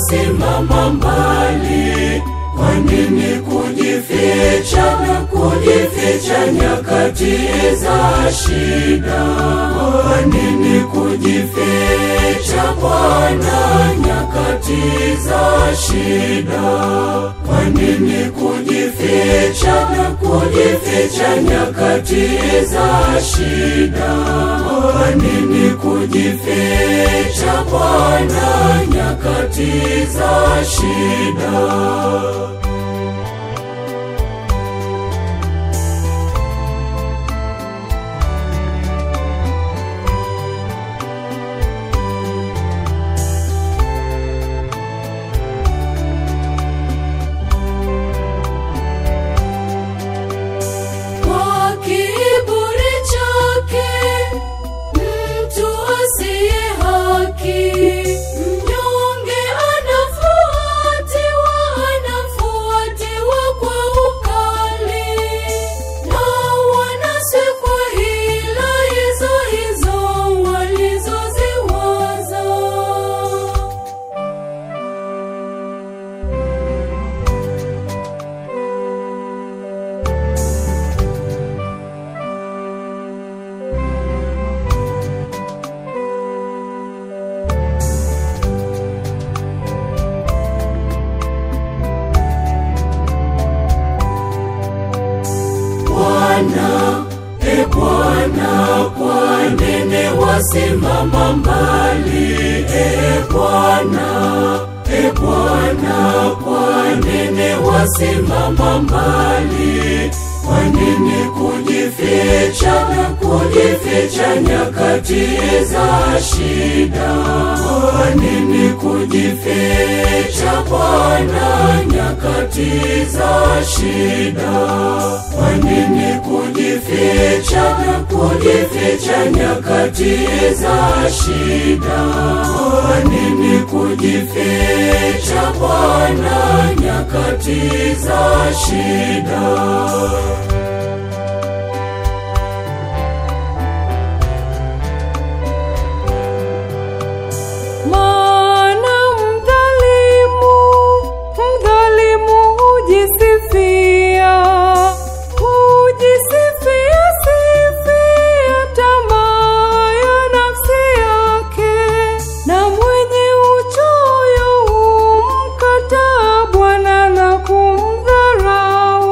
wasimama mbali? Kwa nini kujificha na kujificha nyakati za shida? Kwa nini kujificha Bwana nyakati za shida? Kwa nini kujificha na kujificha nyakati za shida? Kwa nini kujificha Bwana nyakati za shida? Kwa kiburi chake mtu asiye haki, mnyonge anafuatiwa, anafuatiwa kwa ukali, na wanasekwa hila hizo hizo walizoziwaza. Bwana, e Bwana, kwa nini wasimama mbali? E Bwana, e Bwana, kwa nini wasimama mbali? Kwa nini kujificha na kujificha nyakati za shida? Kwa nini kujificha Bwana nyakati za shida? Kwa nini kujificha na kujificha nyakati za shida? Kwa nini kujificha Bwana nyakati za shida? Maana mdhalimu, mdhalimu hujisifia, hujisifia sifia tamaa ya nafsi yake, na mwenye uchoyo humkataa Bwana na kumdharau.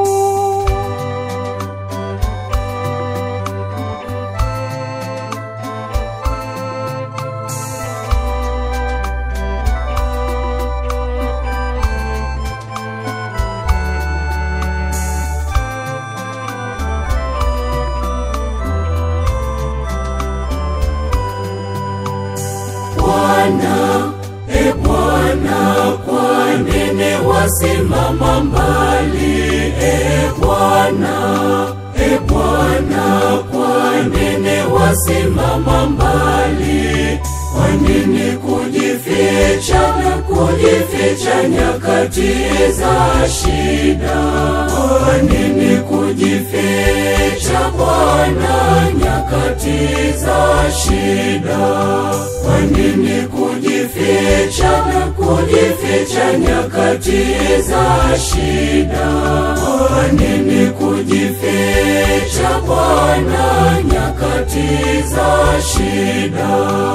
Bwana, e Bwana, kwa nini wasimama mbali? E Bwana, e Bwana, kwa nini wasimama mbali? Kwa nini kujificha na kujificha nyakati za shida? Kwa nini kujificha Bwana nyakati za shida? Kwa nini kujificha na kujificha nyakati za shida? Kwa nini kujificha Bwana nyakati za shida?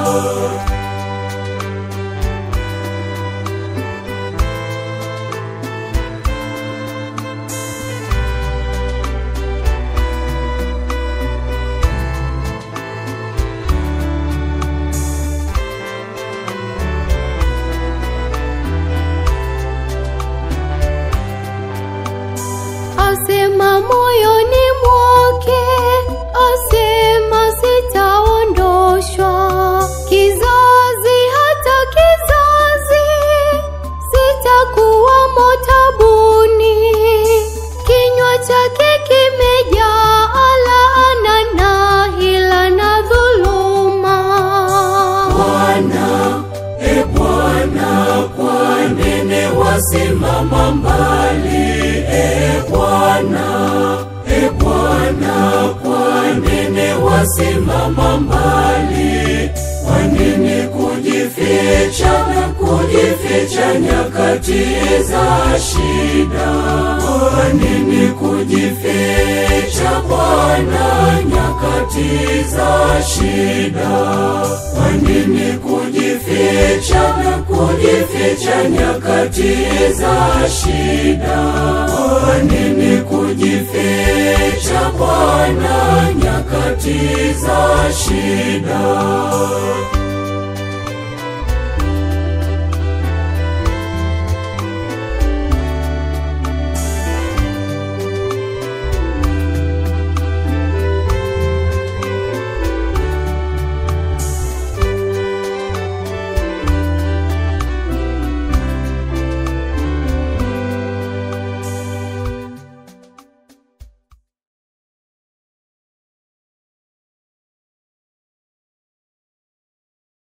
asema moyoni mwake, asema sitaondoshwa kizazi hata kizazi, sitakuwa motabuni. Kinywa chake kimejaa laana na hila na dhuluma. Bwana, e Bwana, kwa nini wasimama mbali? E Bwana, e Bwana, kwa nini wasimama mbali? Kwa nini kujificha na kujificha nyakati za shida? Kwa nini kujificha Bwana nyakati za shida? Kwa nini kujificha na kujificha nyakati za shida? Kwa nini kujificha Bwana nyakati za shida?